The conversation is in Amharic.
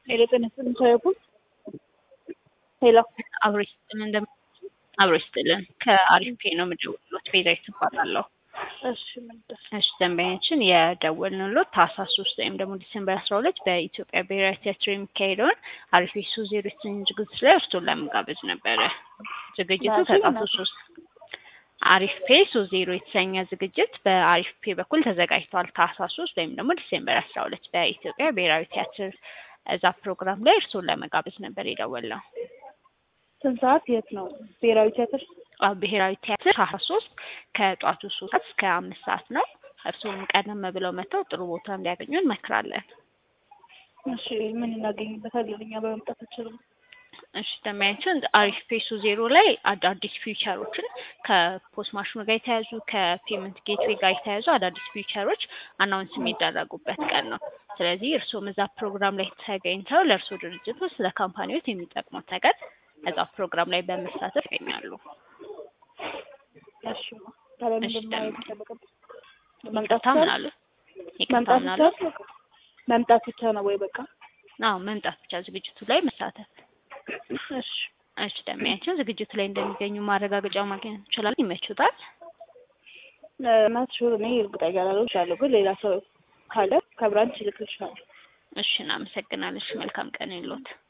ሄሎ ጤና ይስጥልኝ ቻይኩን ሄሎ አብሮ ይስጥልን እንደም አብሮ ይስጥልን ከአሪፍ ፔ ነው የምደውልሎት ቤዛዊት እባላለሁ። እሺ ምንድን እሺ ደንበኛችን የደወልንሎት ታህሳስ ሶስት ወይም ደግሞ ዲሴምበር አስራ ሁለት በኢትዮጵያ ብሔራዊ ቲያትር የሚካሄደውን አሪፍ ሶ ዜሮ የተሰኘ ዝግጅት ላይ እርስዎን ለመጋበዝ ነበረ። ዝግጅቱ ከጣቱ ሶስት አሪፍ ፔ ሶ ዜሮ የተሰኘ ዝግጅት በአሪፍ ፔ በኩል ተዘጋጅቷል። ታህሳስ ሶስት ወይም ደግሞ ዲሴምበር አስራ ሁለት በኢትዮጵያ ብሔራዊ ቲያትር እዛ ፕሮግራም ላይ እርስዎን ለመጋበዝ ነበር የደወልነው። ስንት ሰዓት የት ነው ብሔራዊ ቲያትር? አዎ ብሔራዊ ቲያትር ታህሳስ ሶስት ከጧቱ ሶስት ሰዓት እስከ አምስት ሰዓት ነው። እርስዎም ቀደም ብለው መጥተው ጥሩ ቦታ እንዲያገኙ እንመክራለን። እሺ ምን እናገኝበታለን እኛ በመምጣት አንችልም? እሺ ደንበኛችን አሪፍ ፔሱ ዜሮ ላይ አዳዲስ ፊውቸሮችን ከፖስት ማሽኑ ጋር የተያዙ ከፔመንት ጌትዌይ ጋር የተያዙ አዳዲስ ፊውቸሮች አናውንስ የሚደረጉበት ቀን ነው። ስለዚህ እርስዎም እዛ ፕሮግራም ላይ ተገኝተው ለእርስዎ ድርጅት ስለ ካምፓኒዎት የሚጠቅሙት ነገር እዛ ፕሮግራም ላይ በመሳተፍ ይገኛሉ። እሺ ታዲያ እሺ ምንድን ነው ደግሞ የሚጠበቅብን? መምጣት ይቅርታ ብቻ ምን ነው? አሉ? ይቅርታ መምጣት ምን ብቻ አሉ? ነው? መምጣት ብቻ ነው ወይ በቃ? አዎ መምጣት ብቻ ዝግጅቱ ላይ መሳተፍ። እሺ እሺ ደንበኛችን ዝግጅቱ ላይ እንደሚገኙ ማረጋገጫ ማግኘት እንችላለን። ይመቹታል? ናት ሹር እኔ እርግጠኛ ላልሆን እችላለሁ፣ ግን ሌላ ሰው ካለ ከብራንች እልክልሻለሁ። እሺ እናመሰግናለን። እሺ መልካም ቀን ይሎት።